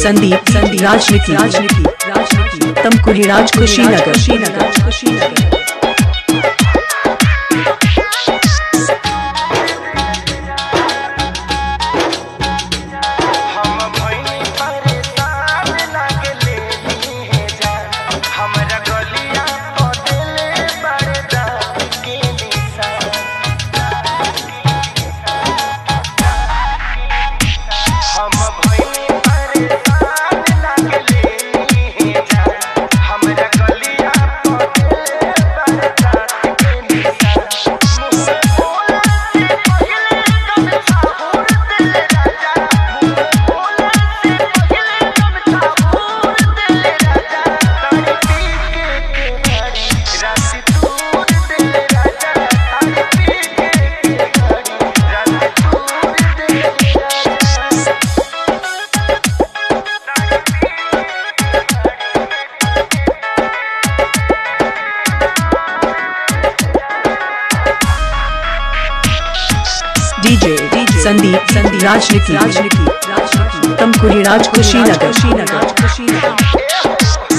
संदीप संदीप राजनीति राजनीति राजनीति तमकुरी राज कुशीनगर कुशीनगर कुशीनगर हम भइनी परेशान लागले है जान हमरा गलिया बदले बड़े दाग के निशान हम भइनी परेशान लागले है जान हमरा गलिया बदले बड़े दाग के निशान मुझसे बोला से पहले कब साहूर दिल राजा डीजे संदीप संदीप राजनीति राजनीति राजनीति तमकुरी राज कुशीनगर कुशीनगर कुशीनगर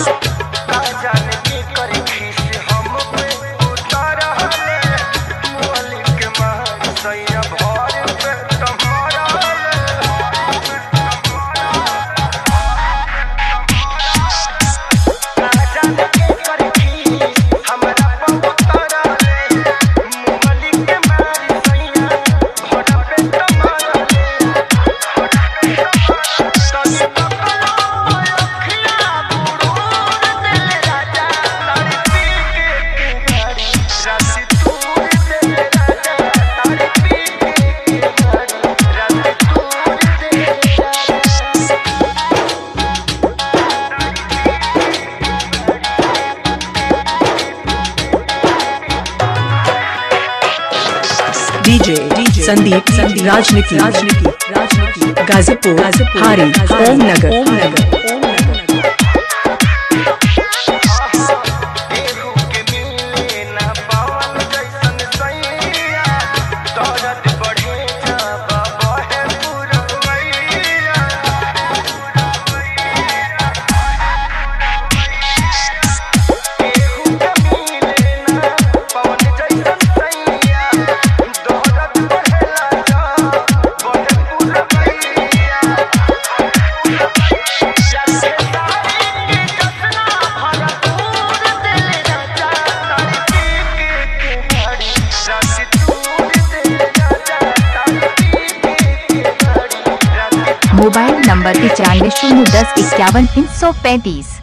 डीजे संदीप संदीप राजनीति राजनीति राजनीति गाजीपुर गाजीपुर हारी ओम नगर ओम नगर ओम नगर मोबाइल नंबर पचानवे शून्य दस इक्यावन तीन सौ पैंतीस